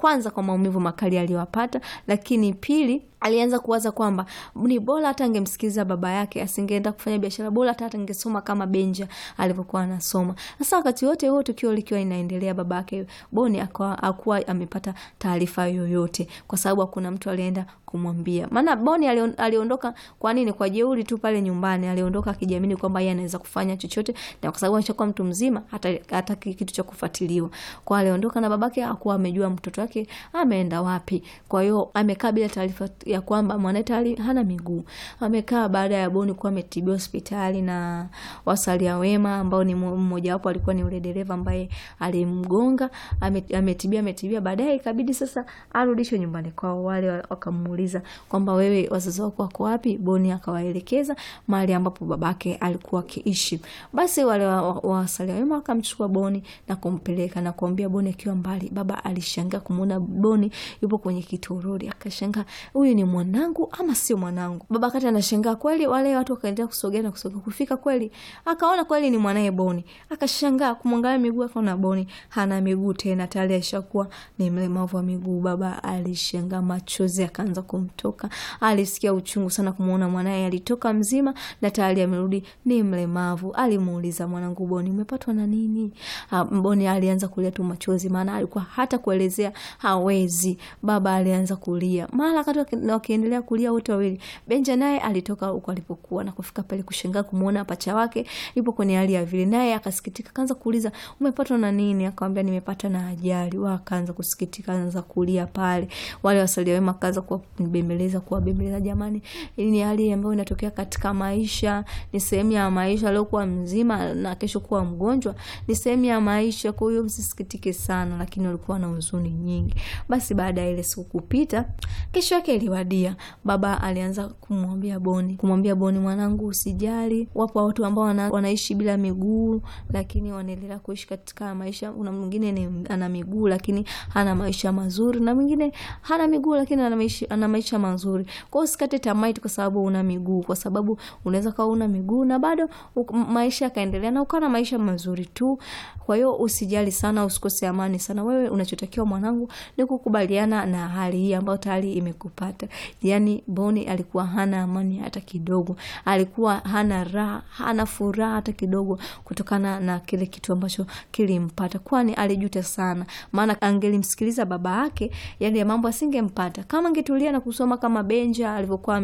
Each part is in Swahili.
kwanza kwa maumivu makali aliyowapata, lakini pili alianza kuwaza kwamba ni bora hata angemsikiliza baba yake, asingeenda kufanya biashara, bora hata angesoma kama Benja alivyokuwa anasoma. Sasa wakati wote huo tukio likiwa inaendelea, baba yake Boni akuwa amepata taarifa yoyote, kwa sababu hakuna mtu alienda kumwambia. Maana Boni aliondoka kwa nini? Kwa jeuri tu pale nyumbani, aliondoka akijiamini kwamba yeye anaweza kufanya chochote, na kwa sababu anachokuwa mtu mzima, hata hata kitu cha kufuatiliwa. Kwa aliondoka na babake hakuwa amejua mtoto wake ameenda wapi. Kwa hiyo amekaa bila taarifa ya kwamba mwanae hana miguu. Amekaa baada ya Boni kuwa ametibiwa hospitali na wasalia wema, ambao ni mmoja wapo alikuwa ni ule dereva ambaye alimgonga, ametibia ametibia, baadaye ikabidi sasa arudishwe nyumbani kwao. Wale wakamuuliza kwamba wewe, wazazi wako wako wapi? Boni akawaelekeza mahali ambapo babake alikuwa akiishi. Basi wale wasalia wema wakamchukua Boni na kumpeleka na kuambia Boni akiwa mbali. Baba alishangaa kumuona Boni yupo kwenye kitoroli, akashangaa huyu ni mwanangu ama sio mwanangu? Baba kati anashangaa kweli. Wale watu wakaendelea kusogea na kusogea, kufika kweli akaona kweli ni mwanaye Boni. Akashangaa kumwangalia miguu, akaona Boni hana miguu tena, tayari ashakuwa ni mlemavu wa miguu. Baba alishangaa, machozi akaanza kumtoka. Alisikia uchungu sana kumuona mwanaye alitoka mzima na tayari amerudi ni mlemavu. Alimuuliza, mwanangu Boni, umepatwa na nini? Boni alianza kulia tu machozi, maana alikuwa hata kuelezea hawezi. Baba alianza kulia mara wakati wakiendelea kulia wote wawili, Benja naye alitoka huko alipokuwa na kufika pale kushangaa kumuona pacha wake yupo kwenye hali ya vile, naye akasikitika, kaanza kuuliza umepatwa na nini? Akamwambia nimepata na ajali. Wakaanza kusikitika, anza kulia pale. Wale wasalia wema kaanza kuwabembeleza, kuwabembeleza, jamani, hii ni hali ambayo inatokea katika maisha, ni sehemu ya maisha. Leo kuwa mzima na kesho kuwa mgonjwa ni sehemu ya maisha, kwa hiyo msisikitike sana, lakini walikuwa na huzuni nyingi. Basi baada ya ile siku kupita, kesho yake iliwadia. Baba alianza kumwambia Boni, kumwambia Boni, mwanangu, usijali, wapo watu ambao wana, wanaishi bila miguu lakini wanaendelea kuishi katika maisha. Kuna mwingine ana miguu lakini hana maisha mazuri, na mwingine hana miguu lakini ana maisha, ana maisha mazuri. Kwa hiyo usikate tamaa kwa sababu una miguu, kwa sababu unaweza kuwa una miguu na bado maisha yakaendelea na ukawa na maisha mazuri tu. Kwa hiyo usijali sana, usikose amani sana. Wewe unachotakiwa mwanangu ni kukubaliana na hali hii ambayo tayari imekupata. Yani Boni alikuwa hana amani hata kidogo, alikuwa hana raha, hana furaha hata kidogo kutokana na kile kitu ambacho kilimpata, kwani alijuta sana, maana angelimsikiliza baba yake yale mambo asingempata. Kama angetulia na kusoma kama Benja alivyokuwa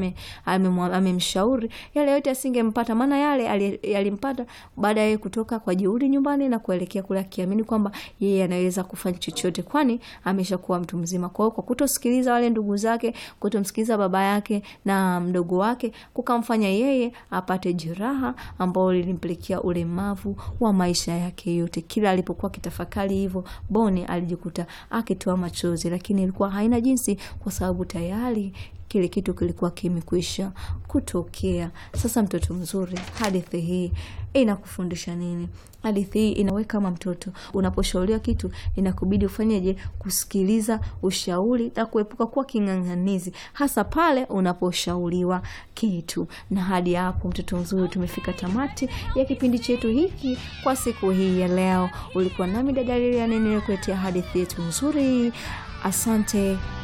amemshauri, yale yote asingempata, maana yale yalimpata baada ya kutoka kwa jeuri nyumbani na kuelekea kule akiamini kwamba yeye anaweza kufanya chochote, kwani ameshakuwa mtu mzima. Kwa hiyo kwa kutosikiliza wale ndugu zake, kutomsikiliza baba yake na mdogo wake, kukamfanya yeye apate jeraha ambao lilimpelekea ulemavu wa maisha yake yote. Kila alipokuwa kitafakari hivyo, Boni alijikuta akitoa machozi, lakini ilikuwa haina jinsi, kwa sababu tayari kile kitu kilikuwa kimekwisha kutokea. Sasa mtoto mzuri, hadithi hii inakufundisha nini? Hadithi hii inawe kama mtoto, unaposhauriwa kitu inakubidi ufanyeje? Kusikiliza ushauri na kuepuka kuwa king'ang'anizi, hasa pale unaposhauriwa kitu. Na hadi hapo, mtoto mzuri, tumefika tamati ya kipindi chetu hiki kwa siku hii ya leo. Ulikuwa nami dada Lilian, nilikuletea hadithi yetu nzuri. Asante.